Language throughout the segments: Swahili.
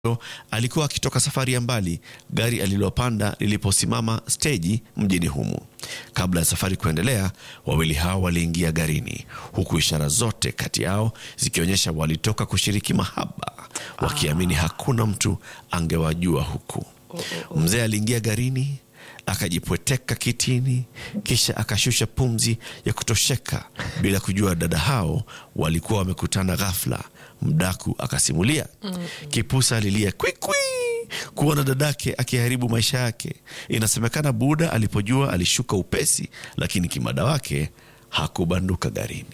alikuwa akitoka safari ya mbali gari alilopanda liliposimama steji mjini humu. Kabla ya safari kuendelea, wawili hao waliingia garini, huku ishara zote kati yao zikionyesha walitoka kushiriki mahaba, wakiamini hakuna mtu angewajua huku. Mzee aliingia garini akajipweteka kitini, kisha akashusha pumzi ya kutosheka bila kujua dada hao walikuwa wamekutana ghafla. Mdaku akasimulia, Kipusa alilia kwikwi kuona dadake akiharibu maisha yake. Inasemekana Buda alipojua alishuka upesi, lakini kimada wake hakubanduka garini.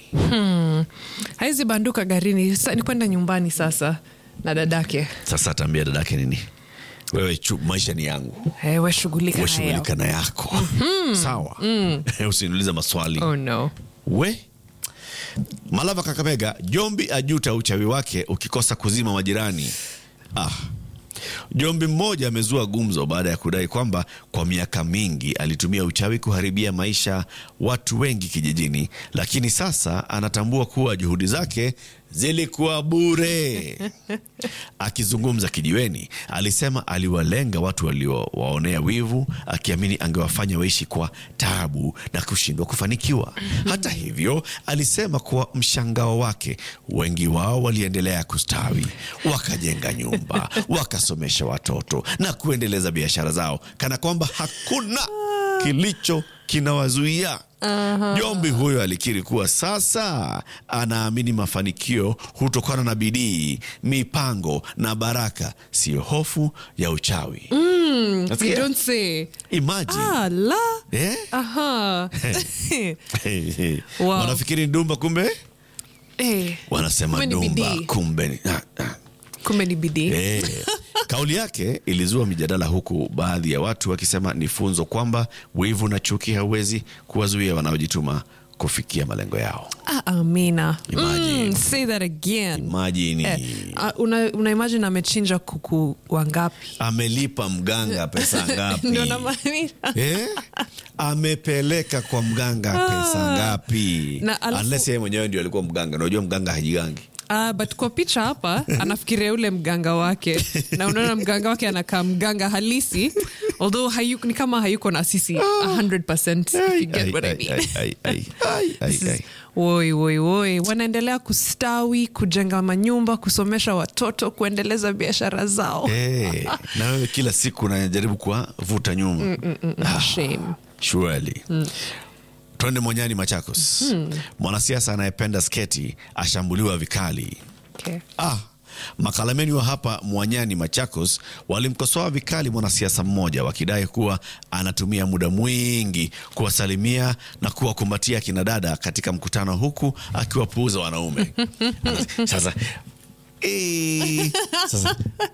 haizi banduka garini sa, ni kwenda nyumbani sasa na dadake Sasa ataambia dadake nini? Wewe chu, maisha ni yangu, hey, we shughulika nayo. washughulika na yako sawa. Usiniulize maswali oh, no. we Malava Kakamega, Jombi ajuta uchawi wake ukikosa kuzima majirani. Ah. Jombi mmoja amezua gumzo baada ya kudai kwamba kwa miaka mingi alitumia uchawi kuharibia maisha watu wengi kijijini, lakini sasa anatambua kuwa juhudi zake zilikuwa bure. Akizungumza kijiweni, alisema aliwalenga watu waliowaonea wivu, akiamini angewafanya waishi kwa taabu na kushindwa kufanikiwa. Hata hivyo, alisema kwa mshangao wake, wengi wao waliendelea kustawi, wakajenga nyumba, wakasomesha watoto na kuendeleza biashara zao, kana kwamba hakuna kilicho kinawazuia. Jombi huyo alikiri kuwa sasa anaamini mafanikio hutokana na bidii, mipango na baraka, siyo hofu ya uchawi. You Nasikia? don't say. Imagine. Ah, la. Eh? Aha. Hey, hey. Wow. Wanafikiri ndumba, kumbe Eh, wanasema Kumbe ni dumba, bidii. kumbe ni- ah, ah. kumbe ni bidii Eh, kauli yake ilizua mijadala huku baadhi ya watu wakisema ni funzo kwamba wivu na chuki hauwezi kuwazuia wanaojituma kufikia malengo yao. ah, amina Imagine. mm, say that again Imagine eh, ah, una, una imagine amechinja kuku wangapi amelipa mganga pesa ngapi? ndio namaanisha Eh? Amepeleka kwa mganga pesa ngapi? Na alafu- Unless yeye mwenyewe ndio alikuwa mganga. Unajua mganga hajigangi. Uh, but kwa picha hapa anafikiria ule mganga wake na unaona mganga wake anakaa mganga halisi although hayu, ni kama hayuko na sisi 100% if you get what I Ai, mean. ai, ai, ai, ai, ai, This is- ai. woi woi woi wanaendelea kustawi kujenga manyumba kusomesha watoto kuendeleza biashara zao Eh, na wewe kila siku unajaribu kuwavuta nyuma. Ah, Shame. Surely. Twende Monyani, Machakos. Mwanasiasa anayependa sketi ashambuliwa vikali. Okay. Ah, makalameni wa hapa Mwanyani, Machakos walimkosoa vikali mwanasiasa mmoja wakidai kuwa anatumia muda mwingi kuwasalimia na kuwakumbatia kina dada katika mkutano huku akiwapuuza wanaume. Sasa eh, sasa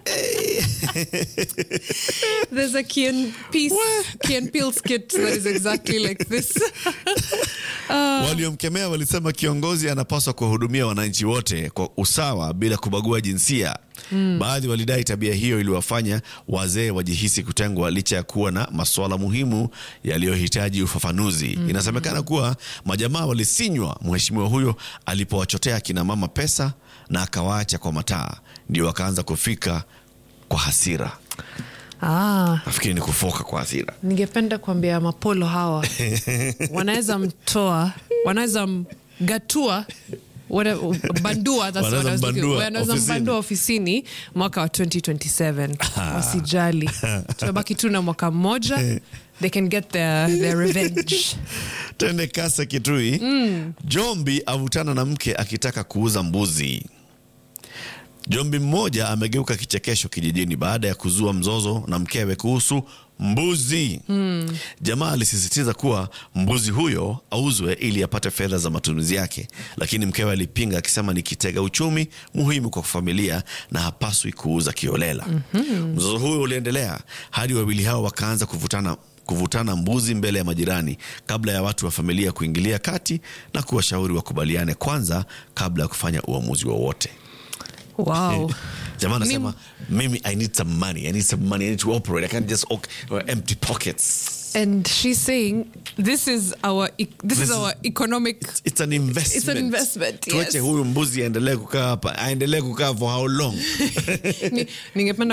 There's a Key and Peele, Key and Peele skit that is exactly like this. Waliomkemea walisema kiongozi anapaswa kuwahudumia wananchi wote kwa usawa bila kubagua jinsia. Baadhi walidai tabia hiyo iliwafanya wazee wajihisi kutengwa licha ya kuwa na masuala muhimu yaliyohitaji ufafanuzi. Inasemekana kuwa majamaa walisinywa mheshimiwa huyo alipowachotea kina mama pesa na akawaacha kwa mataa, ndio wakaanza kufika kwa hasira. Ah, Nafikiri ni kufoka kwa hasira. ningependa kuambia mapolo hawa wanaweza mtoa, wanaweza mgatua wana- bandua, that's Wanaweza what I was looking- mbandua wanaweza ofisini. mbandua ofisini mwaka wa 2027 wasijali tumebaki tu na mwaka mmoja they can get their, their revenge Tende kasa Kitui. Jombi avutana na mke akitaka kuuza mbuzi. Jombi mmoja amegeuka kichekesho kijijini baada ya kuzua mzozo na mkewe kuhusu mbuzi. Jamaa alisisitiza kuwa mbuzi huyo auzwe ili apate fedha za matumizi yake, lakini mkewe alipinga akisema ni kitega uchumi muhimu kwa familia na hapaswi kuuza kiolela. Mzozo huyo uliendelea hadi wawili hao wakaanza kuvutana kuvutana mbuzi mbele ya majirani kabla ya watu wa familia kuingilia kati na kuwashauri wakubaliane kwanza kabla ya kufanya uamuzi wowote. Wow. jamaa anasema mimi i need some money i need some money i need to operate i can't just ok- empty pockets And she's saying this is our e- this, This is is- our economic it's an investment, It's an investment, tuache yes. huyu mbuzi aendelee kukaa hapa aendelee kukaa for how long Ni- ningependa